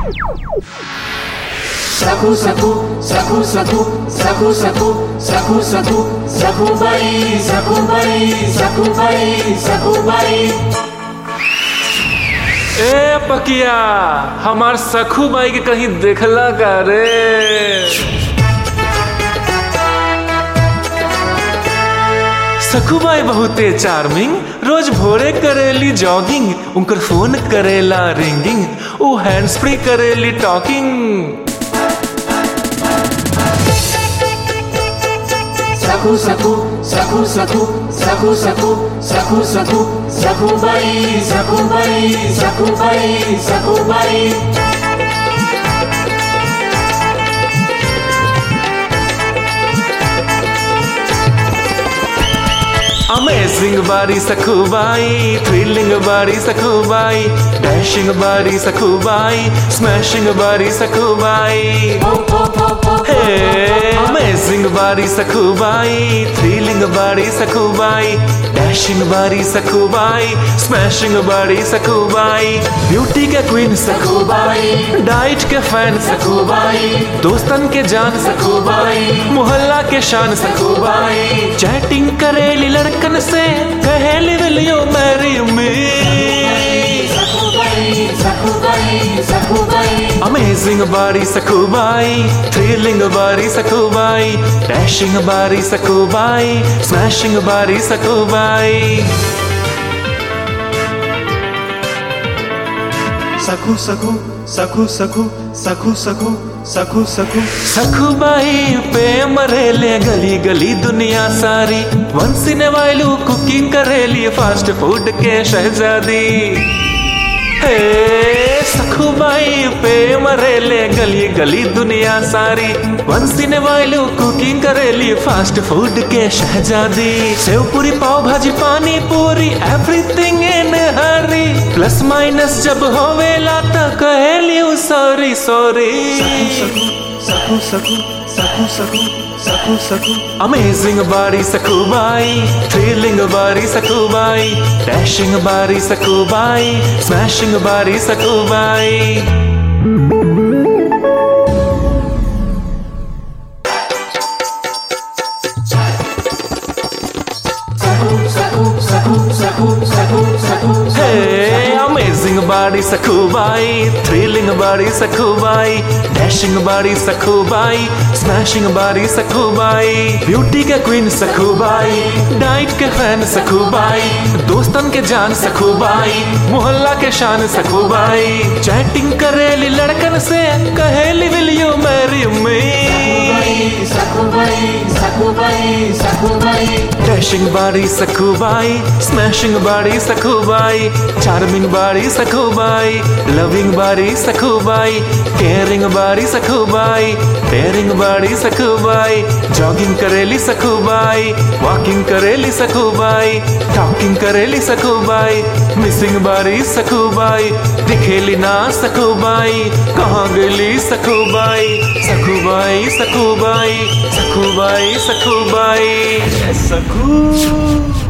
सखू सखू सखू सखू सखू सखू सखू सखू सखू बाई सखू बाई सखू बाई सखू बाई ए पकिया हमार सखू बाई के कहीं देखला का रे सखू बाई बहुते चार्मिंग रोज भोरे करेली जॉगिंग उनकर फोन करेला रिंगिंग ऊ हैंड्स फ्री करेली talking Sakhu Sakhu Sakhu Sakhu Sakhu Sakhu Sakhu Sakhu Sakhu Bai Sakhu Bai Sakhu Bai Sakhu Bai amazing body Sakhubai thrilling बारी सखूबाई डैशिंग बारी सखूबाई स्मैशिंग बारी सखूबाई हे अमेजिंग बारी सखूबाई थ्रिलिंग बारी सखूबाई डैशिंग बारी Sakhubai smashing body Sakhubai beauty के क्वीन सखूबाई डाइट के फैन सखूबाई दोस्तन के जान सखूबाई मोहल्ला के शान सखूबाई चैटिंग करेली लड़कन से कहेली will you marry me Sakhu Bai Sakhu Bai Sakhu Bai amazing body Sakhubai thrilling बारी सखूबाई डैशिंग बारी सखूबाई स्मैशिंग बारी सखूबाई सखू सखू सखू सखू सखू सखू सखू सखू सखूबाई पे मरेले गली गली दुनिया सारी वंस इन वाइलू कुकिंग करेली फास्ट फूड के शहजादी हे सखूबाई पे मरेले गली गली दुनिया सारी वंस इन वाइलू कुकिंग करेली फास्ट फूड के शहजादी sev puri pav bhaji pani puri everything in hurry plus minus जब होवेला त कहेली sorry sorry Sakhu Sakhu Sakhu Sakhu Sakhu Sakhu Amazing body sakubai, thrilling body sakubai, dashing body sakubai, smashing body sakubai. Sakhu Sakhu Sakhu Sakhu Sakhu Sakhu Hey, amazing body sakubai, thrilling body sakubai, dashing body sakubai, smashing body sakubai, beauty के queen sakubai, diet के fan Sakhubai दोस्तन के जान सखूबाई मोहल्ला के शान Sakhubai chatting करेली लड़कन से कहेली will you marry me Sakhu Bai Sakhu Bai Sakhu Bai dashing body Sakhubai smashing बाड़ी सखूबाई चार्मिंग बाड़ी सखूबाई लविंग बाड़ी सखूबाई केयरिंग बाड़ी सखूबाई डेयरिंग बाड़ी सखूबाई जॉगिंग करेली सखूबाई वॉकिंग करेली सखूबाई टॉकिंग करेली सखूबाई मिसिंग बाड़ी सखूबाई दिखेली ना सखूबाई कहाँ गेली सखूबाई सखूबाई सखूबाई सखूबाई सखूबाई सखू